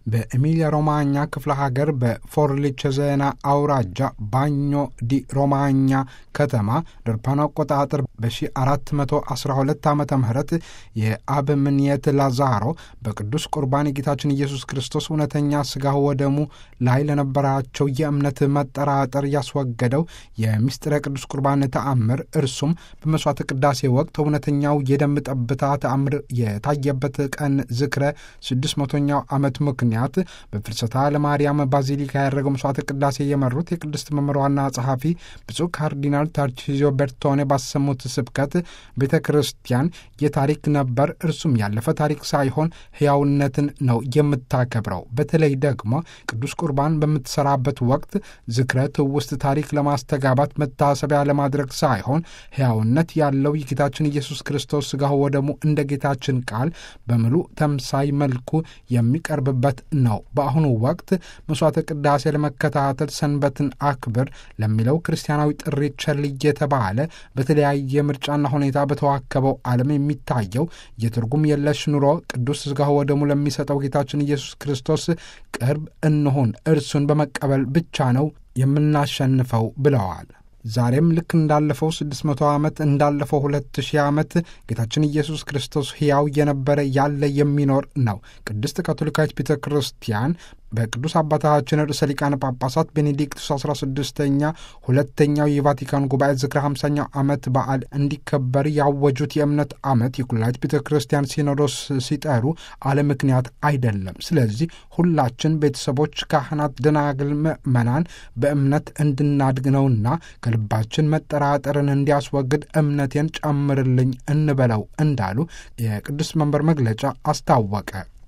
በኤሚሊያ ሮማኛ ክፍለ ሀገር በፎርሊቸዜና አውራጃ ባኞ ዲ ሮማኛ ከተማ ድርፓን አቆጣጠር በ1412 ዓ ም የአበምኔት ላዛሮ በቅዱስ ቁርባን የጌታችን ኢየሱስ ክርስቶስ እውነተኛ ሥጋ ወደሙ ላይ ለነበራቸው የእምነት መጠራጠር ያስወገደው የምስጢረ ቅዱስ ቁርባን ተአምር እርሱም በመሥዋዕተ ቅዳሴ ወቅት እውነተኛው የደም ጠብታ ተአምር የታየበት ቀን ዝክረ 600ኛው ዓመት ምክንያት በፍልሰታ ለማርያም ባዚሊካ ያደረገው መስዋዕተ ቅዳሴ የመሩት የቅድስት መምህር ዋና ጸሐፊ ብፁዕ ካርዲናል ታርቺዚዮ ቤርቶኔ ባሰሙት ስብከት ቤተ ክርስቲያን የታሪክ ነበር፣ እርሱም ያለፈ ታሪክ ሳይሆን ሕያውነትን ነው የምታከብረው። በተለይ ደግሞ ቅዱስ ቁርባን በምትሰራበት ወቅት ዝክረት ውስጥ ታሪክ ለማስተጋባት መታሰቢያ ለማድረግ ሳይሆን ሕያውነት ያለው የጌታችን ኢየሱስ ክርስቶስ ሥጋው ወደሙ እንደ ጌታችን ቃል በምሉ ተምሳይ መልኩ የሚቀርብበት ነው። በአሁኑ ወቅት መስዋዕተ ቅዳሴ ለመከታተል ሰንበትን አክብር ለሚለው ክርስቲያናዊ ጥሪ ቸል እየተባለ በተለያየ ምርጫና ሁኔታ በተዋከበው ዓለም የሚታየው የትርጉም የለሽ ኑሮ ቅዱስ ሥጋው ወደሙ ለሚሰጠው ጌታችን ኢየሱስ ክርስቶስ ቅርብ እንሆን፣ እርሱን በመቀበል ብቻ ነው የምናሸንፈው ብለዋል። ዛሬም ልክ እንዳለፈው 600 ዓመት እንዳለፈው 2000 ዓመት ጌታችን ኢየሱስ ክርስቶስ ሕያው የነበረ ያለ የሚኖር ነው። ቅድስት ካቶሊካዊት ቤተ ክርስቲያን በቅዱስ አባታችን ርዕሰ ሊቃነ ጳጳሳት ቤኔዲክቱስ 16ኛ ሁለተኛው የቫቲካን ጉባኤ ዝክረ 50ኛው ዓመት በዓል እንዲከበር ያወጁት የእምነት ዓመት የኩላሊት ቤተ ክርስቲያን ሲኖዶስ ሲጠሩ አለ ምክንያት አይደለም። ስለዚህ ሁላችን ቤተሰቦች፣ ካህናት፣ ደናግል፣ ምእመናን በእምነት እንድናድግ ነውና ከልባችን መጠራጠርን እንዲያስወግድ እምነቴን ጨምርልኝ እንበለው እንዳሉ የቅዱስ መንበር መግለጫ አስታወቀ።